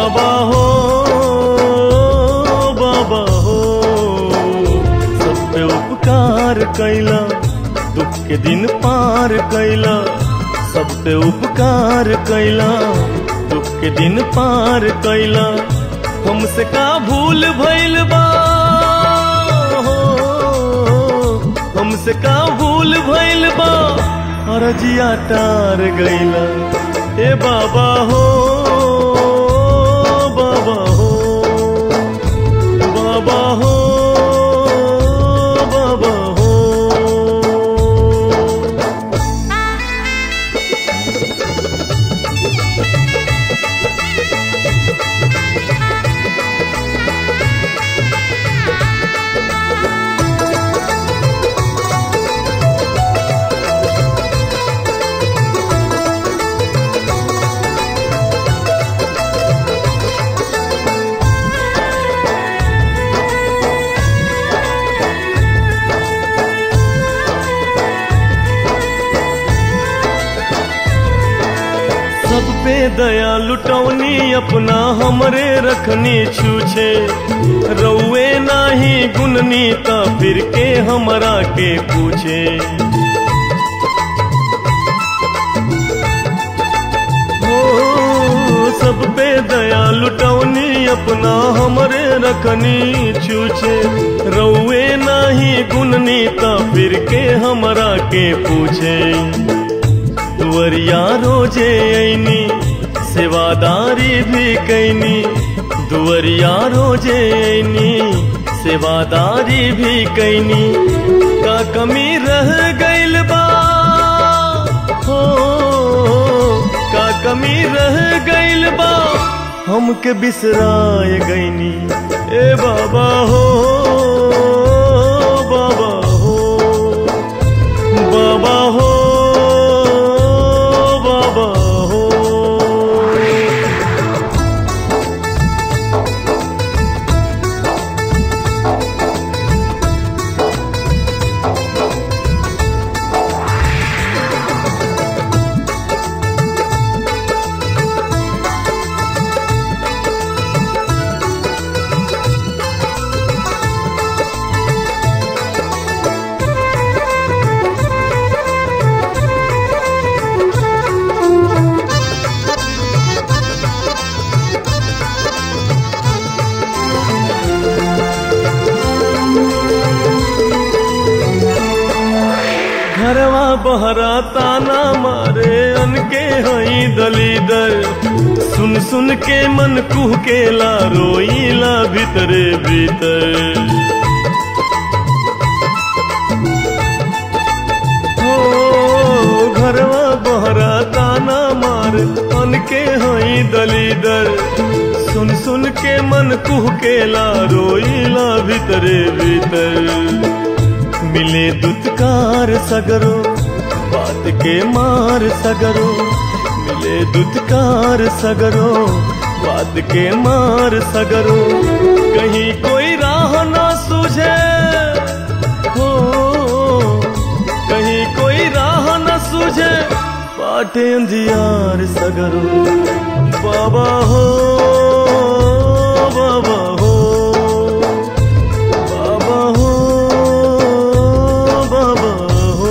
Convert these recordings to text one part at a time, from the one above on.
बाबा हो बाबा हो सब पे उपकार कैला दुख के दिन पार कैला सब पे उपकार कैला दुख के दिन पार कैला हमसे का भूल भइल बा हो हमसे का भूल भइल बा अरजिया टार गइला ए बाबा हो बाबा हो बाबा हो बाबा हो सब पे दया लुटौनी अपना हमरे रखनी छूछे रउए नाही गुननी ता फिर के हमरा के पूछे हो सब पे दया लुटौनी अपना हमरे रखनी छूछे रउए नाही गुननी ता फिर के हमरा के पूछे दुवरिया रोजे ऐनी सेवादारी भी कैनी दुवरिया रोजे ऐनी सेवादारी भी कैनी का कमी रह गइल बा हो का कमी रह गइल बा हमके बिसराय गइनी ए बाबा हो बाबा हो बाबा हो बाबा हो घरवा बहरा ताना मारे अनके हई दलीदर सुन सुन के मन कुह के ला रोईला भीतरे भीतर हो घरवा बहरा ताना मार अनके हई दलीदर सुन सुन के मन कुह के ला रोईला भीतरे भीतर मिले दुत्कार सगरो बात के मार सगरो मिले दुत्कार सगरो बात के मार सगरो कहीं कोई राह ना सूझे हो कहीं कोई राह न सूझे पाटे अंधियार सगरो बाबा हो बाबा हो बाबा हो बाबा हो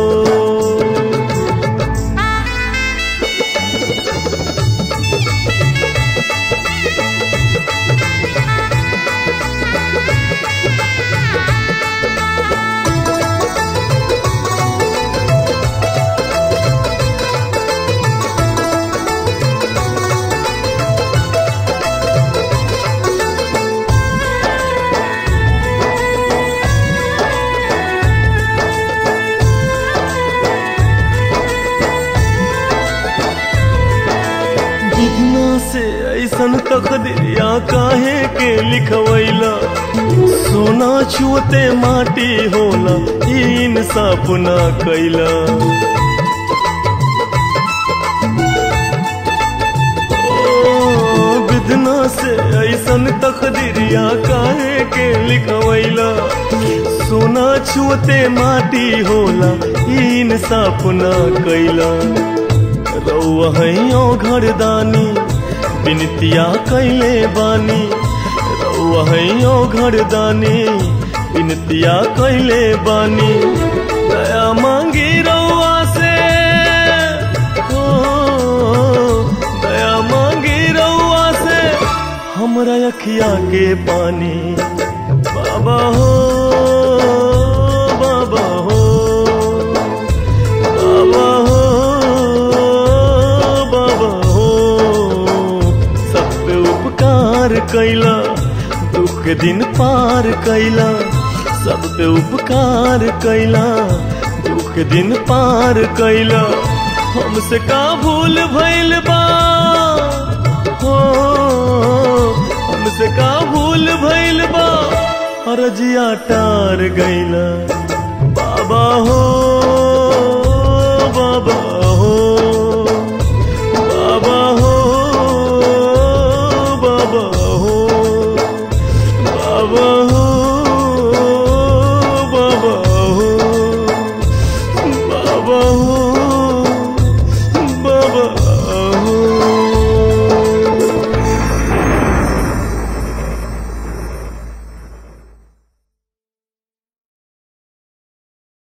विधना से ऐसन तकदीरिया काहे के लिखवैला सोना छुअते माटी होला ई इंसाफ ना कैला ओ, विधना से ऐसन तकदीरिया काहे के लिखवैला सोना छुअते माटी होला ई इंसाफ ना कैला रउआ हैयो घरदानी बिनतिया कैले बानी रउआ हैयो घरदानी बिनतिया कैले बानी दया मांगी रउआ से हो दया मांगी रउआ से हमरा अखिया के पानी बाबा हो बाबा हो बाबा हो बाबा हो सब पे उपकार कैला दुख दिन पार कैला सब पे उपकार कैला दुख दिन पार कैला हमसे का भूल भइल बा हो हमसे का भूल भइल बा अरजिया टार गैला बाबा हो बाबा